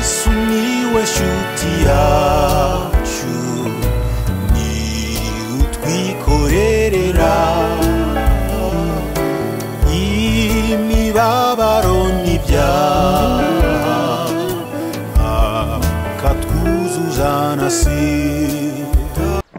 sumiłeś utiaciu ni utwikorerera imibabaro n'ibyaha akatwuzuzanasira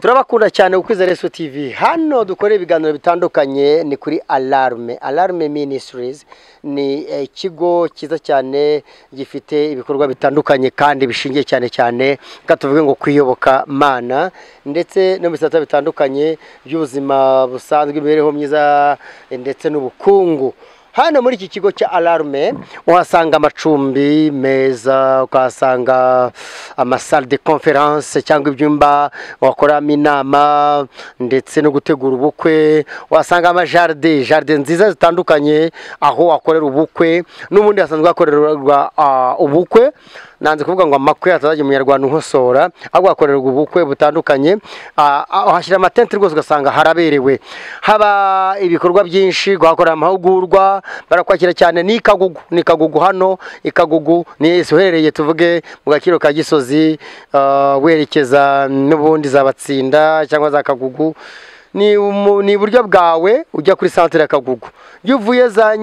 turabakunda cyane ku kwizera Yesu TV hano dukora ibiganiro bitandukanye ni kuri alarme alarme ministries ni eh, ikigo cyiza cyane gifite ibikorwa bitandukanye kandi bishingiye cyane cyane reka tuvuge ngo kwiyoboka mana ndetse no mu bisata bitandukanye by'ubuzima busanzwe imibereho myiza eh, ndetse n'ubukungu hano muri iki kigo cya alarme uhasanga amacumbi meza ukahasanga amasale de conference cyangwa ibyumba wakoramo inama ndetse no gutegura ubukwe uhasanga amajaride jaride nziza zitandukanye aho wakorera ubukwe n'ubundi hasanzwe hakorerwa ah, ubukwe nanze kuvuga ngo amakwe atazajya umunyarwanda unkosora ahubwo hakorerwa ubukwe butandukanye Ah, ah, uhashyira amatente rwose ugasanga haraberewe haba ibikorwa byinshi guhakorera amahugurwa barakwakira cyane ni ikagugu ni ikagugu hano ikagugu ni uherereye tuvuge mu gaciro ka gisozi ah, werekeza n'ubundi za batsinda cyangwa za kagugu ni umu- ni iburyo bwawe ujya kuri santere ya kagugu iyo uvuye za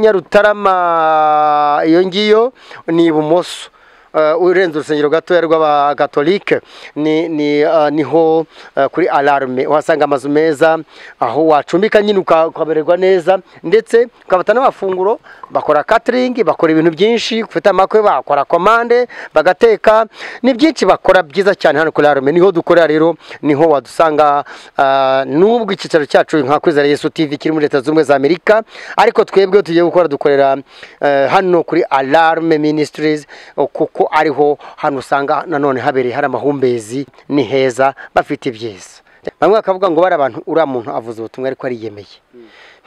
nyarutarama iyo ngiyo ni ibumoso Uh, urenze urusengero gatoya rw'abakatolike ni, ni, uh, niho uh, kuri alarme uhasanga amazu meza aho wacumbika nyine uka- ukamererwa neza ndetse ukabata n'amafunguro bakora catering bakora ibintu byinshi ufite amakwe bakora komande bagateka ni byinshi bakora byiza cyane hano kuri alarme niho dukorera rero niho wadusanga uh, n'ubwo icyicaro cyacu nka kwizera yesu tv kiri muri leta zunze ubumwe za amerika ariko twebwe tugiye gukora dukorera eh, hano kuri alarme ministries o, kuko ariho hano usanga nanone habereye hari amahumbezi ni heza bafite ibyiza bamwe bakavuga ngo bari abantu uriya muntu avuze ubutumwa ariko ariyemeye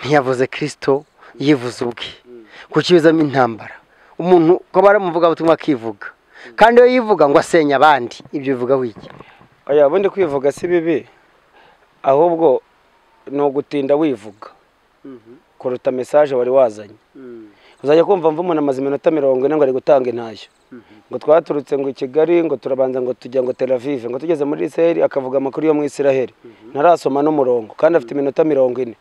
ntiyavuze kirisito yivuze ubwe kuko ibizamo intambara umuntu kuba baramuvuga ubutumwa akivuga kandi iyo yivuga ngo asenye abandi ibyo bivuga wiki oya ubundi kwivuga si bibi ahubwo ni ugutinda wivuga kuruta mesaje wari wazanye uzajya kumva mva umuntu amaze iminota mirongo ine ngo ari gutanga intashyo ngo twaturutse ngo i kigali ngo turabanza ngo tujya ngo teravive ngo tugeze muri isiraheli akavuga amakuru yo muri isiraheli ntarasoma n'umurongo kandi afite iminota mirongo ine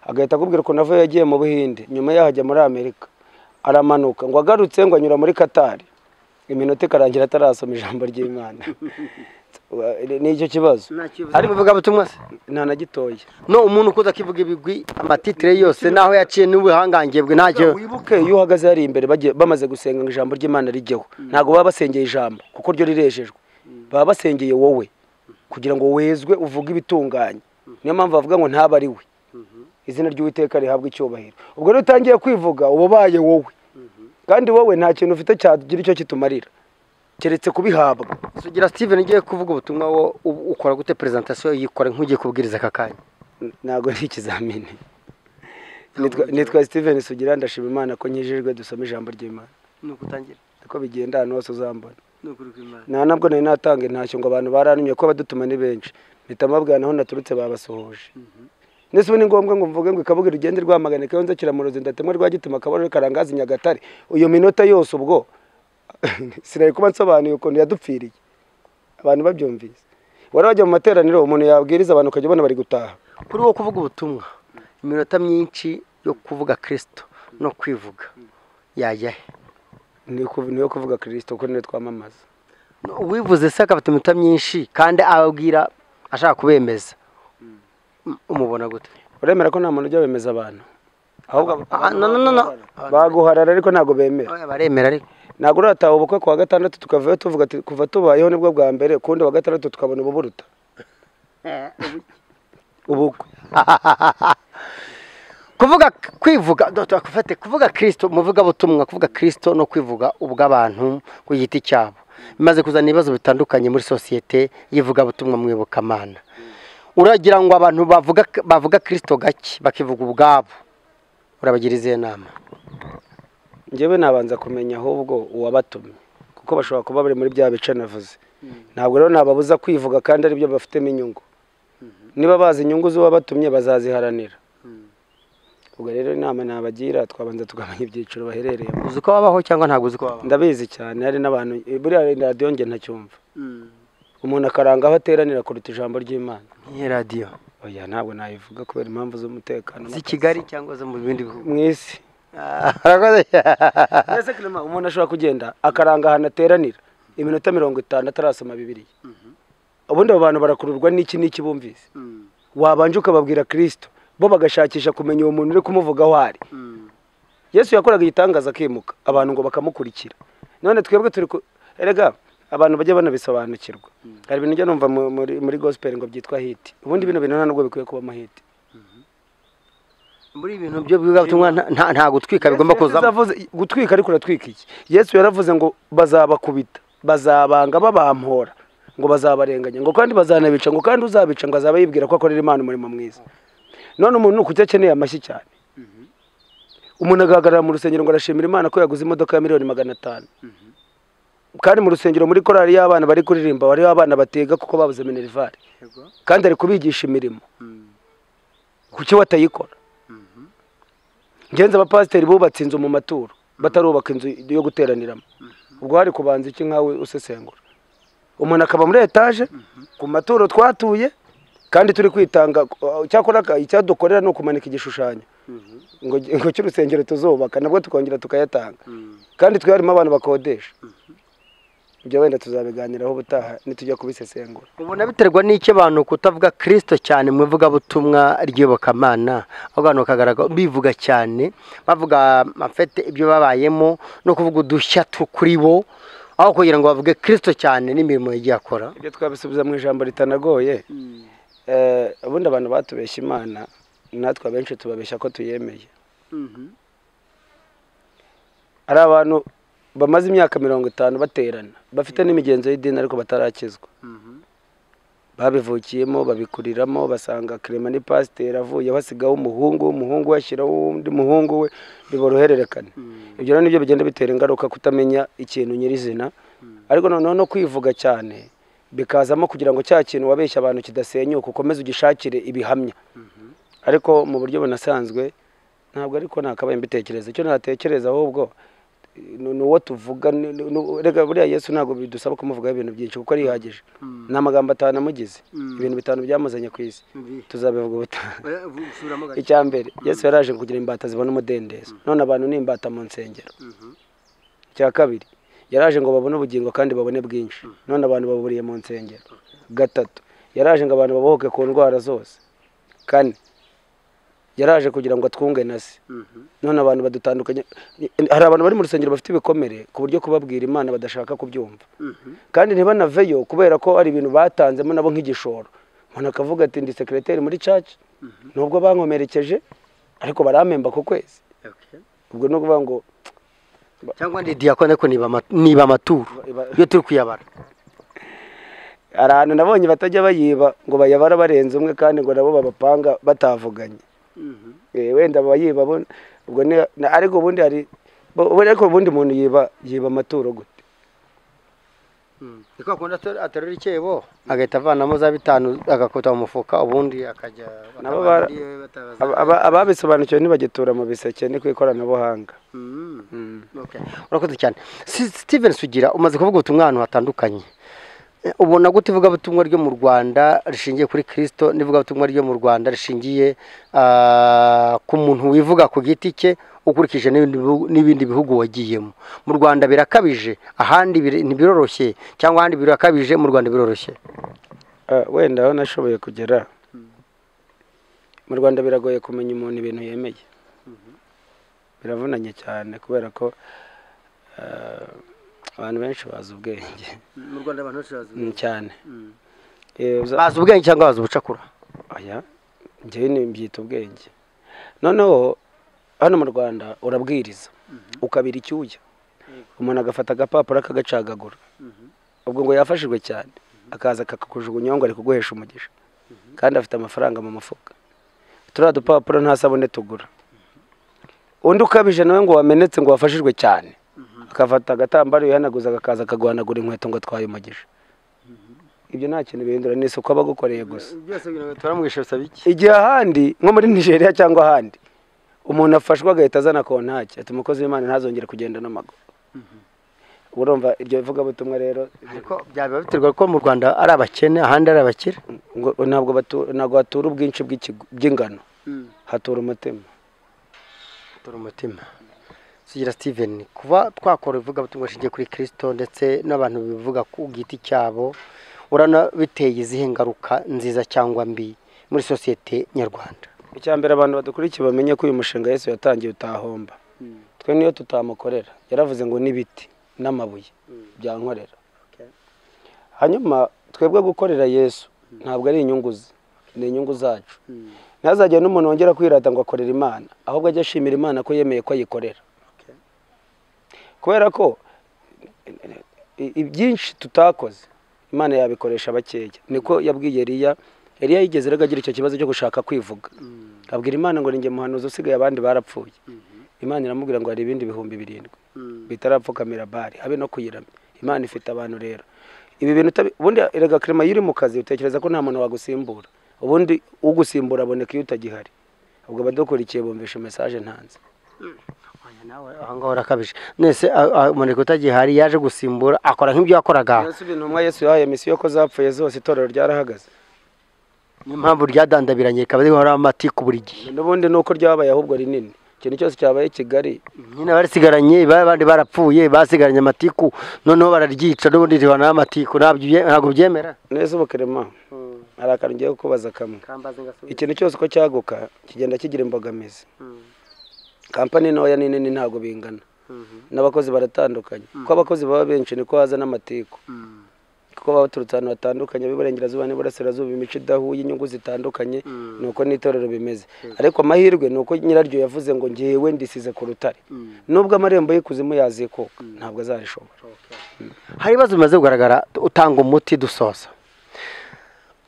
agahita akubwira ukuntu avuye yagiye mu buhinde nyuma yaho ajya muri amerika aramanuka ngo agarutse ngo anyura muri katari iminota ikarangira atarasoma ijambo ry'imana ni icyo kibazo ariko uvuga ubutumwa se nta na gitoya no umuntu ukuza akivuga ibigwi amatitire yose n'aho yaciye n'ubuhangange bwe ntacyo wibuke iyo uhagaze hariya imbere bagiye- bamaze gusenga ngo ijambo ry'imana rijyeho ntabwo baba basengeye ijambo kuko ryo rirejejwe baba basengeye wowe kugira ngo wezwe uvuge ibitunganye niyo mpamvu bavuga ngo ntabe ari we izina ry'uwiteka rihabwa icyubahiro ubwo rero utangiye kwivuga uba ubaye wowe kandi wowe nta kintu ufite cyagira icyo kitumarira keretse kubihabwa sugira steven ugiye kuvuga ubutumwa wo u- ukora gute presentation yikora nk'ugiye kubwiriza aka kanya ntabwo ari ikizamini Nitwa- nitwa steven sugira ndashima imana ko nkijijwe dusoma ijambo ry'imana nuko utangira uko bigenda ahantu hose uzambona nuko uri kwimana nta nabwo nari natanga intashyo ngo abantu baranumye ko badutuma ni benshi mpita mbabwira naho naturutse babasuhuje ndetse ubu ni ngombwa ngo mvuge ngo ikabuga rigende rwamagana kayonza kiramurozi ndatemwa rwa gituma akabariro karangaza i nyagatare iyo minota yose ubwo sinari kuba nsobanuye ukuntu yadupfiriye abantu babyumvise wari wajya mu materaniro umuntu yabwiriza abantu ukajya ubona bari gutaha kuri wo kuvuga ubutumwa iminota myinshi yo kuvuga kristo no kwivuga yajya he ni ku- ni yo kuvuga kirisito kuko niyo twamamaza No, uwivuze se akafata iminota myinshi kandi ababwira ashaka kubemeza Um- umubona gute uremera ko nta muntu ujya wemeza abantu ahubwo abo- Ah, no, no, no, no. baguharara ariko ntabwo bemera Oya, baremera ariko ntabwo urataha ubukwe ku wa gatandatu tukavayo tuvuga ati kuva tubayeho nibwo bwa mbere kundi wa gatandatu tukabona ububuruta ubukwe kuvuga kwivuga dore gufate kuvuga kirisito muvuga butumwa kuvuga kirisito no kwivuga ubw'abantu ku giti cyabo bimaze kuzana ibibazo bitandukanye muri sosiyete yivuga butumwa mwibukamana uragira ngo abantu bavuga bavuga kirisito gake bakivuga ubwabo urabagira izihe nama njyewe nabanza kumenya ahubwo uwabatumye kuko bashobora kuba bari muri bya bice navuze ntabwo rero nababuza kwivuga kandi aribyo bafitemo inyungu niba bazi inyungu z'uwabatumye bazaziharanira ubwo rero inama nabagira twabanza tukamenya ibyiciro baherereyemo uzi uko wabaho cyangwa ntabwo uzi uko wabaho ndabizi cyane hari n'abantu buriya radiyo nge ntacyumva umuntu akaranga aho ateranira kuruta ijambo ry'imana nk'iyi radiyo oya ntabwo nayivuga kubera impamvu z'umutekano z'i kigali cyangwa zo mu bindi bihugu mu isi Arakoze cyane. mbese kirema umuntu ashobora kugenda akaranga ahantu ateranira iminota mirongo itanu atarasoma bibiriya ubundi abo bantu barakururwa n'iki n'iki bumvise wabanje ukababwira kirisito bo bagashakisha kumenya uwo muntu uri kumuvuga aho ari yesu yakoraga igitangaza akimuka abantu ngo bakamukurikira none twebwe turi ku- erega abantu bajya banabisobanukirwa hari ibintu njya numva mu- muri, muri gospel ngo byitwa hiti ubundi bino bintu nta nubwo bikwiye kubamo hiti muri ibi bintu by'ubwigabutumwa nta- nta- nta gutwika bigomba Yesu kuzamo yavuze- gutwika ariko uratwika iki yesu yaravuze ngo bazabakubita bazabanga babampora ngo bazabarenganya ngo kandi bazanabica ngo kandi uzabica ngo azaba yibwira ko akorera imana umurimo mwiza none umuntu ni ukuki akeneye amashyi cyane umuntu agahagarara mu rusengero ngo arashimira imana ko yaguze imodoka ya miliyoni magana atanu kandi mu rusengero muri korali y'abana bari kuririmba bariho abana batega kuko babuze minerivare kandi ari kubigisha imirimo kuki watayikora ngenzi abapasiteri bubatse inzu mu maturo batarubaka inzu yo guteraniramo ubwo hari kubanza iki nkawe usesengura umuntu akaba muri etaje ku maturo twatuye kandi turi kwitanga uh, cyakora ka- icyadukorera ni ukumanika igishushanyo ngo ngo cy'urusengero tuzubaka nabwo tukongera tukayatanga kandi twe harimo abantu bakodesha ibyo wenda tuzabiganiraho ubutaha nitujya kubisesengura ubona biterwa n'icyo abantu kutavuga kirisito cyane mu ivugabutumwa ry'iyobokamana ahubwo abantu bakagaragara bivuga cyane bavuga amafete ibyo babayemo no kuvuga udushya tu- kuri bo aho kugira ngo bavuge kirisito cyane n'imirimo yagiye akora ibyo twabisubiza mu ijambo ritanagoye Eh, ubundi abantu batubeshya imana natwe abenshi tubabeshya ko tuyemeye hari abantu bamaze imyaka mirongo itanu baterana bafite n'imigenzo y'idini ariko batarakizwa babivukiyemo babikuriramo basanga kirema ni pasiteri avuyeho asigaho umuhungu umuhungu we ashyiraho undi muhungu we biborohererekane ibyo rero nibyo bigenda bitera ingaruka kutamenya ikintu nyirizina ariko noneho no kwivuga cyane bikazamo kugira ngo cya kintu wabeshya abantu kidasenyuka ukomeze ugishakire ibihamya ariko mu buryo bunasanzwe ntabwo ariko nakabaye mbitekereza icyo natekereza ahubwo ni ni uwo tuvuga ni- ni- ni- erega buriya yesu ntabwo bidusaba kumuvugaho ibintu byinshi kuko arihagije ni amagambo atanu amugize ibintu bitanu byamuzanye ku isi tuzabivuga ubutaha icya mbere yesu yaraje kugira imbata zibona umudendezo none abantu ni imbata mu nsengero icya kabiri yaraje ngo babone ubugingo kandi babone bwinshi none abantu baburiye mu nsengero gatatu yaraje ngo abantu babohoke ku ndwara zose kane yaraje kugira ngo atwunge na se none abantu badutandukanye hari abantu bari mu rusengero bafite ibikomere ku buryo kubabwira imana badashaka kubyumva kandi ntibanaveyo kubera ko hari ibintu batanzemo nabo nk'igishoro umuntu akavuga ati ndi sekireteri muri caca nubwo bankomerekeje ariko barampemba ku kwezi ubwo ni ukuvuga ngo cyangwa ndi diyakone ko niba ama- niba amaturo iyo turi kuyabara hari ahantu nabonye batajya bayiba ngo bayabara barenze umwe kandi ngo nabo babapanga batavuganye Eh, wenda bayiba bo- ubwo ni na- ariko ubundi hari bo- bo- ariko ubundi umuntu yiba yiba amaturo gute niko akunda aterura icyebo agahita avanamo za bitanu agakuta mu mufuka ubundi akajya Nabo bara- Aba- aba- ababisobanukiwe ntibagitura mu biseke ni ku ikoranabuhanga Okay. urakoze cyane Si- steven sugira umaze kuvuga ubutumwa ahantu hatandukanye Eh, ubona gute ivugabutumwa ryo mu rwanda rishingiye kuri kirisito n'ivugabutumwa ryo mu rwanda rishingiye ah, ku muntu wivuga ku giti cye ukurikije n'ibindi bihugu- n'ibindi bihugu wagiyemo mu rwanda birakabije ahandi biri- ntibiroroshye cyangwa ahandi birakabije mu rwanda biroroshye Eh, wenda aho nashoboye kugera mu rwanda biragoye kumenya umuntu ibintu yemeye biravunanye cyane kubera ko eh, abantu benshi bazi ubwenge mu rwanda abantu benshi bazi Mm, cyane Eh, uza- bazi ubwenge cyangwa bazi ubucakura aya njyewe ni mbyita ubwenge noneho hano mu rwanda urabwiriza ukabira icyuya umuntu agafata agapapuro akagacagagura ubwo ngo yafashijwe cyane akaza akakujugunya ngo ari kuguhesha umugisha kandi afite amafaranga mu mufuka turiya dupapuro nta sabune tugura undi ukabije nawe ngo wamenetse ngo wafashijwe cyane akafata agatambaro yihanaguza agakaza akaguhanagura inkweto ngo atwaye umugisha ibyo nta kintu bihindura ni isuku aba agukoreye gusa byose biragoye turamwishe bisaba iki igihe ahandi nko muri nigeria cyangwa ahandi umuntu afashwe agahita azana kontaki ati umukozi w'imana ntazongere kugenda n'amaguru urumva iryo vugabutumwa rero ariko byaba biterwa ko mu rwanda ari abakene ahandi ari abakire ngo- ntabwo batu- ntabwo hatura ubwinshi bw'ikigo- bw'ingano hatura umutima dore umutima sugira steven kuba twakora ivugabutumwa rishingiye kuri kirisito ndetse n'abantu bivuga ku giti cyabo urana biteye izihe ngaruka nziza cyangwa mbi muri sosiyete nyarwanda icya mbere abantu badukurikiye bamenye ko uyu mushinga Yesu yatangiye utahomba twe niyo tutamukorera yaravuze ngo n'ibiti n'amabuye byankorera hanyuma twebwe gukorera yesu ntabwo ari inyungu ze ni inyungu zacu ntazajya n'umuntu wongera kwirata ngo akorere imana ahubwo ajya ashimira imana ko yemeye ko ayikorera kubera ko i- i- byinshi tutakoze imana yabikoresha bakeya niko yabwiye eliya eliya yigeze rero agira icyo kibazo cyo gushaka kwivuga abwira imana ngo ni njye muhanuzi usigaye abandi barapfuye imana iramubwira ngo hari ibindi bihumbi birindwi bitarapfukamira bari habe no kuyiramya imana ifite abantu rero ibi bintu utabi- ubundi erega kerema iyo uri mu kazi utekereza ko nta muntu wagusimbura ubundi ugusimbura aboneka iyo utagihari ubwo abadukurikiye bumvisha mesaje ntanze aha ngaho urakabije mwese umuneke utagihari yaje gusimbura akora nk'ibyo yakoraga yesu intumwa yesu yahaye misiyo ko zapfuye zose itorero ryarahagaze niyo mpamvu ryadandabiranye rikaba rihora amatiku buri gihe n'ubundi ni uko ryabaye ahubwo rinini ikintu cyose cyabaye i kigali nyine barisigaranye abandi barapfuye basigaranye amatiku noneho bararyica n'ubundi rihora n'amatiku ntabyo ubye- ntabwo byemera neza ubukerema hari akantu ngiye kukubaza kamwe ikintu cyose uko cyaguka kigenda kigira imbogamizi kampani ntoya n'inini ntabwo bingana n'abakozi baratandukanye kuko abakozi baba benshi niko haza n'amatiku kuko baba baturutse ahantu hatandukanye b'iburengerazuba n'iburasirazuba imico idahuye inyungu zitandukanye ni uko n'itorero bimeze ariko amahirwe ni uko nyiraryo yavuze ngo ngewe ndisize ku rutare nubwo amarembo y'ikuzimu yazikuka ntabwo azarishobora hari ibibazo bimaze kugaragara utanga umuti dusoza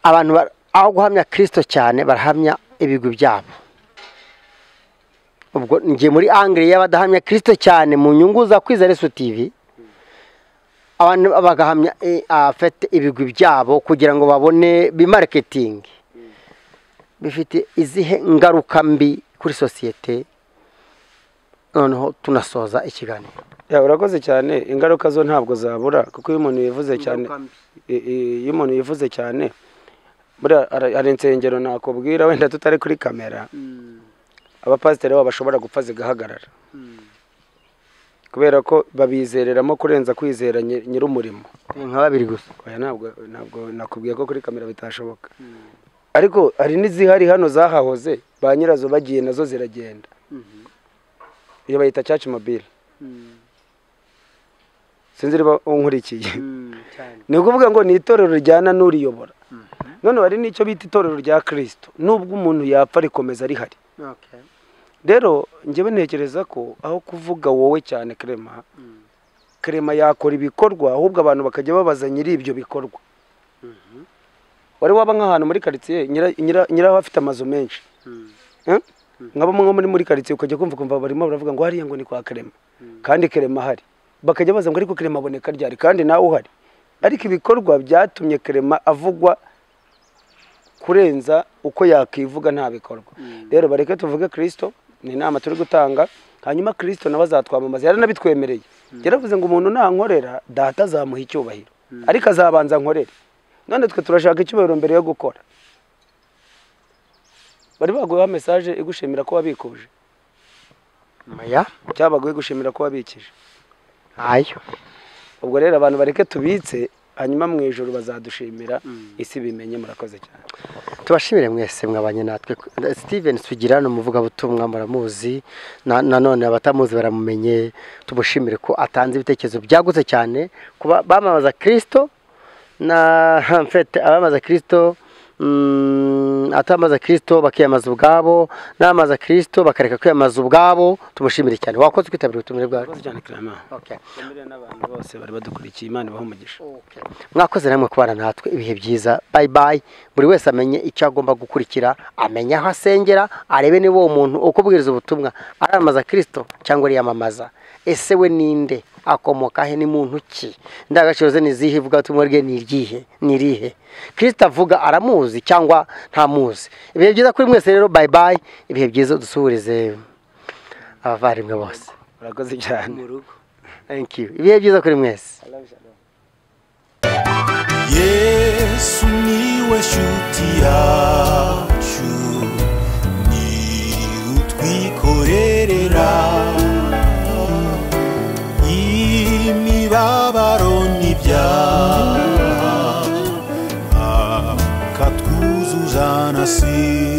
abantu ba- aho guhamya kirisito cyane barahamya ibigwi byabo ubwo njye muri angere y'abadahamya kirisito cyane mu nyungu za kwiza resu tivi abantu bagahamya eh, abafite ibigwi byabo kugira ngo babone bimareketingi bifite izihe ngaruka mbi kuri sosiyete noneho tunasoza ikiganiro Ya, urakoze cyane ingaruka zo ntabwo zabura kuko iyo umuntu yivuze cyane Ingaruka mbi. i- i- iyo umuntu yivuze cyane buriya hari- hari insengero nakubwira wenda tutari kuri kamera abapasiteri babo bashobora gupfa zigahagarara kubera ko babizereramo kurenza kwizera nyi- nyir'umurimo ni nka babiri gusa oya ntabwo ntabwo nakubwiye ko kuri kamera bitashoboka ariko hari n'izihari hano zahahoze ba nyirazo bagiye nazo ziragenda iyo bayita caci mobile sinzi niba unkurikiye ni ukuvuga ngo ni itorero rijyana n'uriyobora none hari n'icyo bita itorero rya kirisito nubwo umuntu yapfa rikomeza rihari rero njyewe ntekereza ko aho kuvuga wowe cyane kerema kerema yakora ibikorwa ahubwo abantu bakajya babaza nyiri ibyo bikorwa wari waba nk'ahantu muri karitsiye nyira- nyira- nyiraho afite amazu menshi Eh? nk'abo nko muri muri karitsiye ukajya kumva kumva barimo baravuga ngo hariya ngo ni kwa kerema kandi kerema ahari bakajya baza ngo ariko kerema aboneka ryari kandi nawe uhari ariko ibikorwa byatumye kerema avugwa kurenza uko yakivuga nta bikorwa rero bareke tuvuge kirisito ni inama turi gutanga hanyuma kirisito nawe azatwamamaza yaranabitwemereye yaravuze ngo umuntu nankorera data azamuha icyubahiro ariko azabanza nkorere none twe turashaka icyubahiro mbere yo gukora bari baguyeho mesaje igushimira ko wabikuje maya cyangwa baguhe gushimira ko wabikije ayo ubwo rero abantu bareke tubitse hanyuma mu ijoro bazadushimira isi bimenye murakoze cyane tubashimire mwese mwabanye natwe steven sugira ni umuvugabutumwa muramuzi Na- nanone abatamuzi baramumenye tumushimire ko atanze ibitekerezo byagutse cyane kuba bamamaza kirisito na mfete abamamaza kirisito mm, atamamaza kirisito bakiyamaza ubwabo n'abamamaza kirisito bakareka kwiyamaza ubwabo tumushimire cyane wakoze kwitabira ubutumire bwacu murakoze cyane kirama Okay. Mbere n'abantu bose bari badukurikiye imana ibaha umugisha mwakoze namwe kubana natwe ibihe byiza bayi bayi buri wese amenye icyo agomba gukurikira amenye aho asengera arebe niba uwo muntu ukubwiriza ubutumwa aramamaza kirisito cyangwa ariyamamaza ese we ninde akomoka he ni muntu ki indangagaciro ze ni izihe ivugabutumwa rye ni iryihe ni irihe kirisito avuga aramuzi cyangwa ntamuzi ibihe byiza kuri mwese rero bayi bayi ibihe byiza dusuhurize abavandimwe bose urakoze cyane thank you ibihe byiza kuri mwese yesu niwe shuti yacu ni utwikorerera imibabaro n'ibyaha akatwuzuzana si